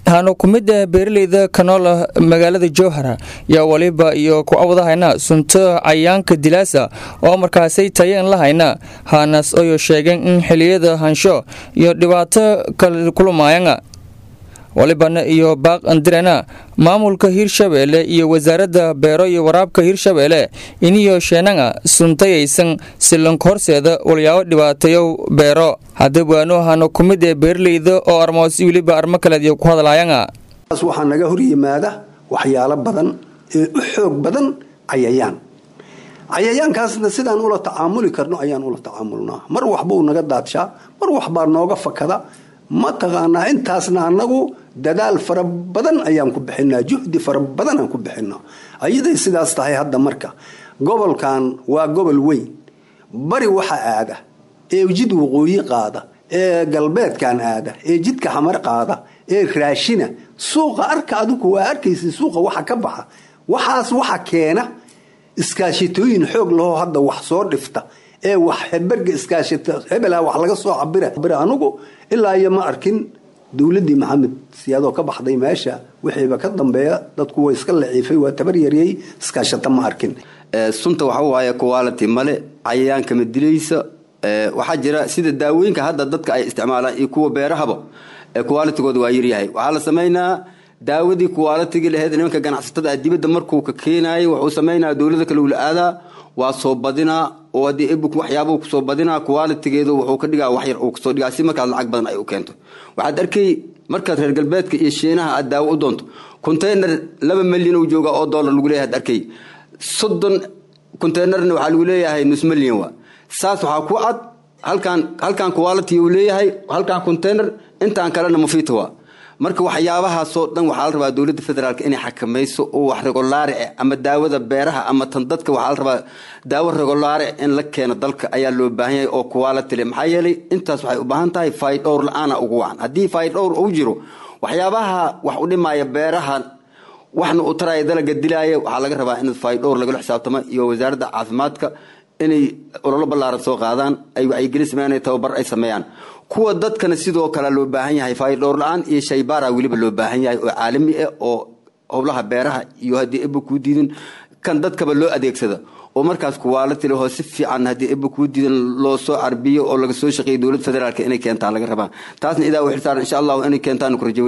waxaanu ku mid ah beeraleyda kanoola magaalada jowhara yaa waliba iyo ku awdahayna sunto cayaanka dilaasa oo markaasay tayeen lahayna haanas oyo sheegeen in xiliyada hansho iyo dhibaato kala kulmayana walibana iyo baaq andirena maamulka hirshabeelle iyo wasaaradda beero iyo waraabka hirshabeelle iniyo sheenanga suntayaysan silanka horseeda walyaabo dhibaateeyo beero haddaba waanu ahano ku mid ee beeraleyda oo armoosi weliba armo kaleediyo ku hadlaayanga waxaa naga hor yimaada waxyaalo badan ee u xoog badan cayayaan cayayaankaasna sidaan ula tacaamuli karno ayaan ula tacaamulnaa mar waxbuu naga daadshaa mar waxbaa nooga fakada mataqaanaa intaasna anagu dadaal fara badan ayaan ku bixinaa juhdi fara badanaan ku bixinaa ayaday sidaas tahay hadda marka gobolkan waa gobol weyn bari waxa aada ee jid waqooyi qaada ee galbeedkan aada ee jidka xamar qaada ee raashina suuqa arka adigu waa arkaysa suuqa waxa ka baxa waxaas waxa keena iskaashitooyin xoog lahoo hadda wax soo dhifta ee wax heberga iskaashita hebela wax laga soo cabira anugu ilaa iyo ma arkin dowladii maxamed siyaadoo ka baxday meesha wixiiba ka dambeeya dadku way iska laciifay waa tabar yaryay iskaashata ma arkin sunta waxa waaye quality male cayayaanka ma dilaysa waxaa jira sida daawooyinka hadda dadka ay isticmaalaan iyo kuwa beerahaba qualitygooda waa yaryahay waxaa la samaynaa daawadii qualitygii laheyd nimanka ganacsatada dibadda markuu ka keenayay wuxuu samaynaa dowlada kale ula aadaa waa soo badinaa oo haddii ebuk waxyaabuu kusoo badinaa qualitigeedu wuxuu ka dhigaa wax yar uu kasoo dhigaa si markaas lacag badan ay u keento waxaad arkay markaad reer galbeedka iyo shiinaha aad daawo u doonto containar laba milyan uu jooga oo dollar lagu leeyahay ad arkay soddon containerna waxaa lagu leeyahay nus milyan waa saas waxaa ku cad halkan halkan quality uu leeyahay halkan container intaan kalena mufiita waa marka waxyaabahaasoo dhan waxaa la rabaa dowladda federaalk inay xakamayso oo wax regolaare ama daawada beeraha ama tan dadka waxaa la rabaa daawo regolaare in la keeno dalka ayaa loo baahan yahay oo quality le maxaa yeelay intaas waxay u baahan tahay faydhowr la-aana ugu wacan haddii faydhowr uu jiro waxyaabaha wax u dhimaya beeraha waxna uu taraya dalaga dilaaya waxaa laga rabaa in faydhowr lagala xisaabtamo iyo wasaaradda caafimaadka inay ololo ballaaran soo qaadaan ay wacyigelin sameeyaan tababar ay sameeyaan kuwa dadkana sidoo kale loo baahan yahay faydhowr la-aan iyo shaybaara weliba loo baahan yahay oo caalami ah oo howlaha beeraha iyo haddii eba kuu diidin kan dadkaba loo adeegsada oo markaas kuwaalati lahoo si fiican haddii eba kuu diidan loo soo carbiyo oo laga soo shaqeeya dowladda federaalk inay keentaan laga rabaa taasna idaa u xilsaaran insha allahu inay keentaan ku rajaweyn